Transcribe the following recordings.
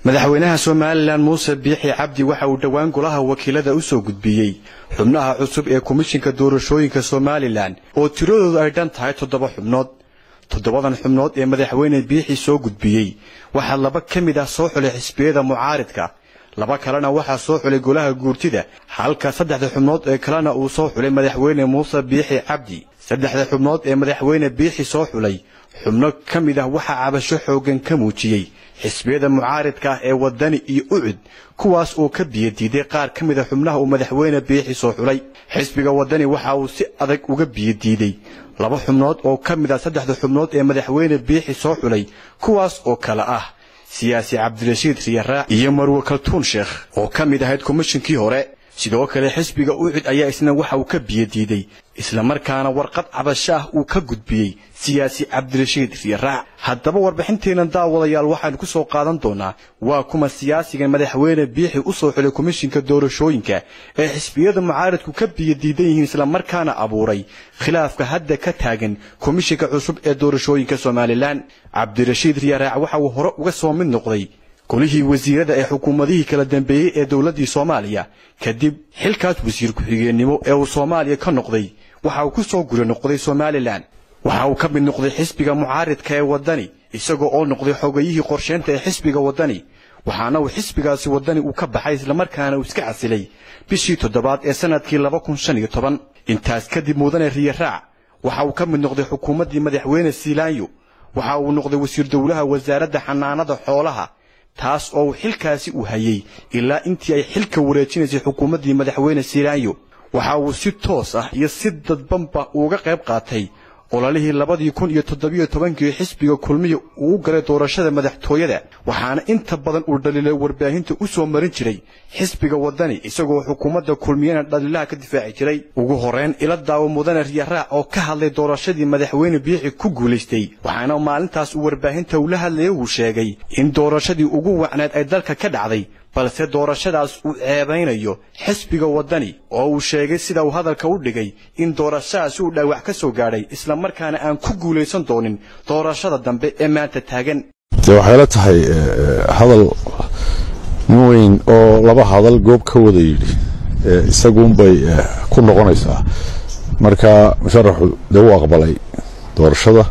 madaxweynaha somalilan muuse biixi cabdi waxa uu dhowaan golaha wakiilada u soo gudbiyey xubnaha cusub ee komishinka doorashooyinka somalilan oo tiradoodu ay dhan tahay toddoba xubnood toddobadan xubnood ee madaxweyne biixi soo gudbiyey waxaa laba ka mid ah soo xulay xisbiyada mucaaridka laba kalena waxaa soo xulay golaha guurtida halka saddexda xubnood ee kalena uu soo xulay madaxweyne muuse biixi cabdi saddexda xubnood ee madaxweyne biixi soo xulay xubno ka mid ah waxaa cabasho xooggan ka muujiyey xisbiyada mucaaridka ah ee waddani iyo ucud kuwaas oo ka biyadiiday qaar ka mid a xubnaha uu madaxweyne biixi soo xulay xisbiga waddani waxa uu si adag uga biyadiiday laba xubnood oo ka mid ah saddexda xubnood ee madaxweyne biixi soo xulay kuwaas oo kale ah siyaasi cabdirashiid riyaraac iyo marwe kaltuun sheekh oo ka mid ahayd komishinkii hore sidoo kale xisbiga ucud ayaa isna waxa uu ka biyadiiday islamarkaana warqad cabasho ah uu ka gudbiyey siyaasi cabdirashiid riyaraac haddaba warbixinteennan daawadayaal waxaanu ku soo qaadan doonaa waa kuma siyaasigan madaxweyne biixi u soo xulay komishinka doorashooyinka ee xisbiyada mucaaridku ka biyadiidan yihiin islamarkaana abuuray khilaafka hadda ka taagan komishinka cusub ee doorashooyinka somalilan cabdirashiid riyaraac waxa uu hore uga soo mid noqday golihii wasiirada ee xukuumadihii kala dambeeyey ee dowladdii soomaaliya kadib xilkaas wasiir ku-xigeenimo ee uu soomaaliya ka noqday waxa uu ku soo guri noqday somalilan waxa uu ka mid noqday xisbiga mucaaridka ee waddani isagoo oo noqday xogayihii qorsheynta ee xisbiga waddani waxaana uu xisbigaasi waddani uu ka baxay islamarkaana uu iska casilay bishii toddobaad ee sannadkii laba kun shan iyo toban intaas kadib mudane riyaraac waxa uu ka mid noqday xukuumaddii madaxweyne siilaanyo waxa uu noqday wasiir dowlaha wasaaradda xanaanada xoolaha taas oo uu xilkaasi u hayey ilaa intii ay xilka wareejinaysay xukuumaddii madaxweyne siilaanyo waxa uu si toos ah iyo si dadbanba uuga qayb qaatay ololihii labadii kun iyo toddobiyo tobankii xisbiga kulmiya uu u galay doorashada madaxtooyada waxaana inta badan uu dhaliilay warbaahinta u soo marin jiray xisbiga waddani isagoo xukuumadda kulmiyana dhaliilaha ka difaaci jiray ugu horrayn ila daawo mudane riyaraac oo ka hadlay doorashadii madaxweyne biixi ku guulaystay waxaana maalintaas uu warbaahinta ula hadlaya uu sheegay in doorashadii ugu wacneed ay dalka ka dhacday balse doorashadaas uu ceebaynayo xisbiga waddani oo uu sheegay sida uu hadalka u dhigay in doorashadaasi uu dhaawac ka soo gaadhay islamarkaana aan ku guulaysan doonin doorashada dambe ee maanta taagan de waxay la tahay hadal nin weyn oo laba hadal goob ka wada yidhi isaguunbay ku noqonaysaa marka musharaxu dee u aqbalay doorashada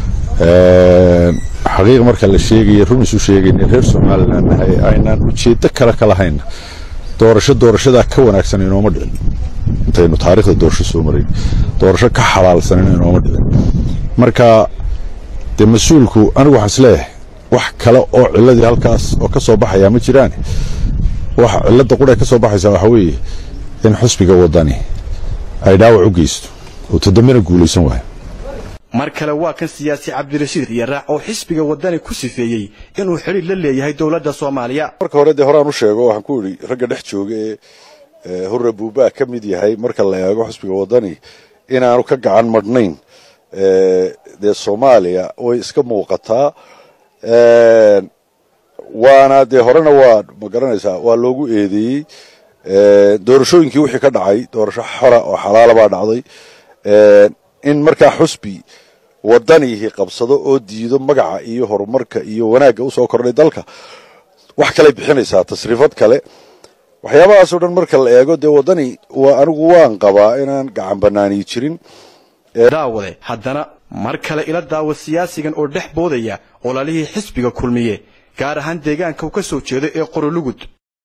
xaqiiq marka la sheegaya run isu sheegayna reer somalilan nahay aynaan ujeeddo kale ka lahayna doorasho doorashadaa ka wanaagsan inooma dhicin intaynu taarikhda doorasho soo marayn doorasho ka xalaalsanin inooma dhicin marka dee mas-uulku anigu waxaan isleeyahay wax kale oo ciladii halkaas oo ka soo baxayaa ma jiraan wax cilada qura ka soo baxaysaa waxaa weeye in xusbiga waddani ay dhaawac u geysto oo toddobana guulaysan waayo mar kale waa kan siyaasi cabdirashiid riyaraac oo xisbiga waddani ku sifeeyey inuu xidhiir la leeyahay dowladda soomaaliya marka hore dee horaan u sheego waxaan ku idhi ragga dhex jooga ee hurre buubaa ka mid yahay marka la eego xisbiga waddani inaanu ka gacan madhnayn dee soomaaliya way iska muuqataa waana dee horena waa ma garanaysaa waa loogu eedeeyey doorashooyinkii wixii ka dhacay doorasho xora oo xalaala baa dhacday in markaa xusbi waddanihii qabsado oo diido magaca iyo horumarka iyo wanaagga usoo kordhay dalka wax kaley bixinaysaa tasriifad kale waxyaabahaasoo dhan marka la eego dee waddani waa anigu waan qabaa inaan gacan banaaniyi jirin daawade haddana mar kale ila daawo siyaasigan oo dhex boodaya ololihii xisbiga kulmiye gaar ahaan deegaanka uu ka soo jeedo ee qorolugud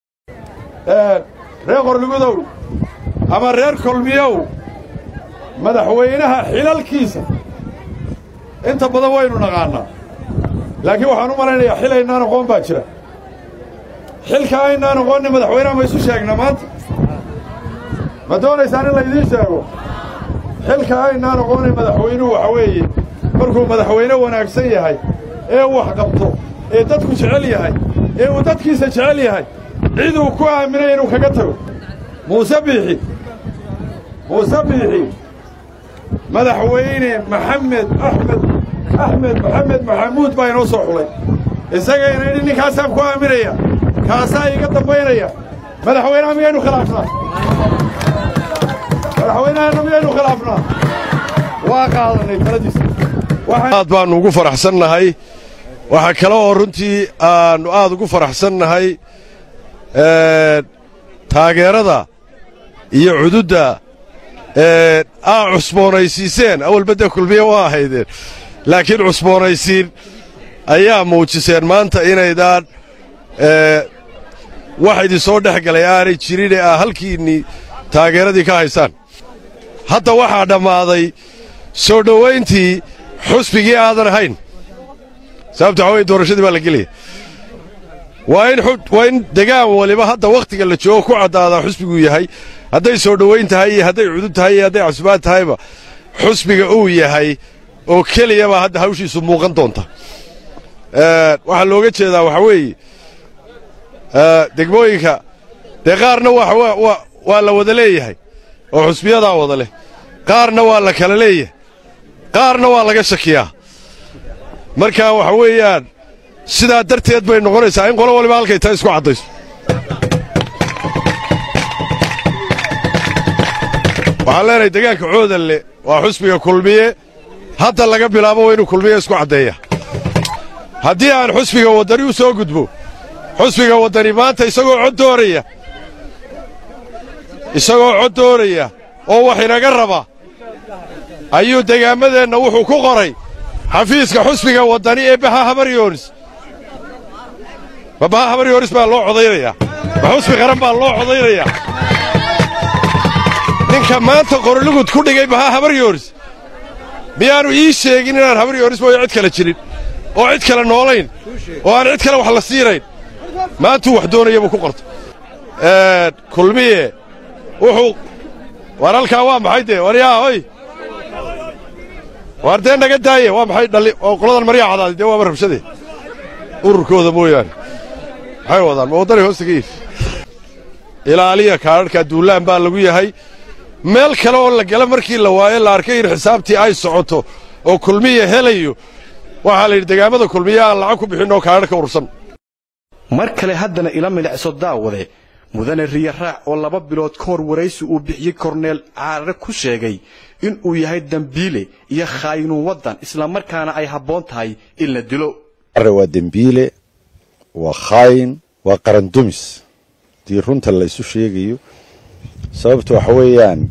reer qorlugudow ama reer kulmiyow madaxweynaha xilalkiisa inta badan waynu naqaannaa laakiin waxaan u malaynayaa xil aynaan aqoon baa jira xilka aynaan aqoonni madaxweynaha ma isu sheegna maanta ma doonaysaan in laydiin sheego xilka aynaan aqoonay madaxweynuhu waxa weeye markuu madaxweyne wanaagsan yahay ee wax qabto ee dadku jecel yahay ee uu dadkiisa jecel yahay ciduu ku aaminay inuu kaga tago muuse biixi muuse biixi madaxweyne maxamed axmed axmed maxamed maxamuud baa inoo soo xulay isagayna idhi ninkaasaan ku aaminaya kaasaa iga dambaynaya madaxweynaha miyaynu khilaafnaa madaxweynahana miyaynu khilaafnaa waa qaadanay taladiisa aad baannu ugu faraxsannahay waxaa kale oo runtii aannu aad ugu faraxsannahay taageerada iyo cududda aa cusboonaysiiseen awalba dee kulmiye waa ahaydeen laakiin cusboonaysiin ayaa muujiseen maanta inaydaan wax idin soo dhex galay aanay jirin ee aa halkiinnii taageeradii ka haysaan hadda waxaa dhammaaday soo dhowayntii xusbigii aadan ahayn sababta waxaa weye doorashadii baa la gelaya waa in degaan waliba hadda wakhtiga la joogo ku caddaadaa xusbiguu yahay hadday soo dhowayn tahay iyo hadday cudud tahay iyo hadday cusbaad tahayba xusbiga uu yahay oo keliyabaa hadda hawshiisu muuqan doonta waxaa looga jeedaa waxaa weeye degmooyinka dee qaarna waa la wada leeyahay oo xusbiyadaa wada leh qaarna waa la kala leeyahay qaarna waa laga shakiyaa marka waxa weeyaan sidaa darteed bay noqonaysaa in qolo waliba halkay tahay isku caddayso waxaan leenahay degaanka coodanle waa xusbiga kulmiye hadda laga bilaabo waa inuu kulmiye isku caddeeya haddii aan xusbiga waddani u soo gudbo xusbiga waddani maanta isagoo cod dooraya isagoo cod dooraya oo wax inaga raba ayuu degaammadeenna wuxuu ku qoray xafiiska xusbiga waddani ee baha habaryoonis ma baha habaryoonis baa loo codaynayaa ma xusbi qaran baa loo codaynayaa ninka maanta qorolugud ku dhigay baha habaryoonis miyaannu ii sheegin inaan habaryoonis mooyo cid kale jirin oo cid kale noolayn oo aan cid kale wax la siinayn maantuu wax doonaya buu ku qortay kulmiye wuxuu waar halkaa waa maxay dee waryaa hoy waar dee naga daaye waa maxay dhalli oo qoladan maryaa cadaaday dee waaba rabshadee ururkooda mooyaane maxay wadaan ma waddani hoosta ka iif ilaaliya kaadharhkaa duullaan baa lagu yahay meel kale oo la gala markii la waayo la arkay in xisaabtii ay socoto oo kulmiya helayo waxaa la yidhi degaamada kulmiya aan lacag ku bixin oo kaadharhka urursan mar kale haddana ila milicso daawade mudane riya raac oo laba bilood ka hor waraysi uu bixiyey korneel caarare ku sheegay in uu yahay dembiile iyo khaayinuun waddan islamarkaana ay habboon tahay in la dilo waa dembiile waa khaayin waa qarandumis haddii runta la isu sheegayo sababta waxa weeyaan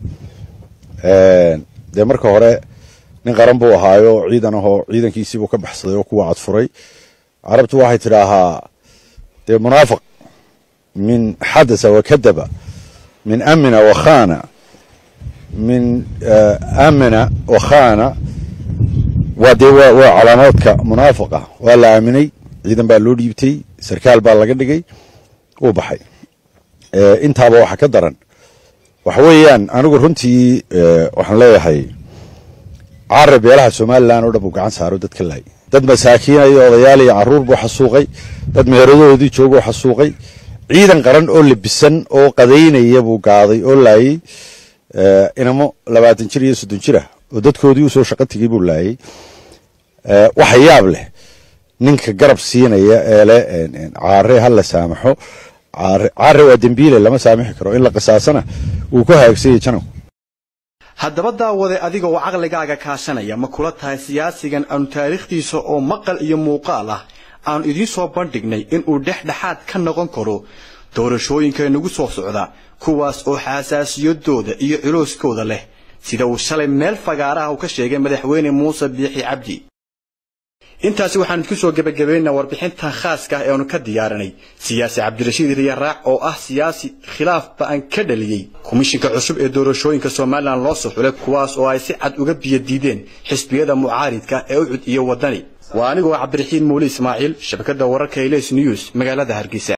dee marka hore nin qaran buu ahaayo ciidan ahoo ciidankiisiibuu ka baxsaday oo kuwa cadfuray carabtu waxay tidhaahaa dee munaafiq min xadasa wakadaba min amina wakhana min amina wakhana waa dee waa calaamaadka munaafiqa waa la aaminay ciidan baa loo dhiibtay sarkaal baa laga dhigay wuu baxay intaaba waxa ka daran waxa weeyaan anigu runtii waxaan leeyahay carab beelaha somalilan oo dhan buu gacan saaro dadka laay dad masaakiinaya odayaal iyo carruur buu xasuuqay dad meheradahoodii jooguu xasuuqay ciidan qaran oo labisan oo qadaynaya buu gaaday oo laayey inamo labaatan jir iyo soddon jir ah oo dadkoodii usoo shaqo tegey buu laayey waxa yaab leh ninka garab siinaya ee leh caare ha la saamaxo caare waa dembiile lama saamixi karo in la qisaasana wuu ku haagsanyay janow haddaba daawade adiga oo caqligaaga kaashanaya ma kula tahay siyaasigan aanu taariikhdiisa oo maqal iyo muuqaal ah aanu idiin soo bandhignay inuu dhexdhexaad ka noqon karo doorashooyinka nagu soo socda kuwaas oo xasaasiyadooda iyo culooskooda leh sida uu shalay meel fagaaraha uu ka sheegay madaxweyne muuse biixi cabdi intaasi waxaan idinku soo gebagabaynaa warbixintan khaaska ah ee aanu ka diyaarinay siyaasi cabdirashiid riyaraac oo ah siyaasi khilaaf ba'an ka dhaliyey komishinka cusub ee doorashooyinka somalilan loo soo xulay kuwaas oo ay si cad uga biyadiideen xisbiyada mucaaridka ee ucud iyo waddani waa anigoo cabdiraxiin muuli ismaaciil shabakadda wararka hilays news magaalada hargeysa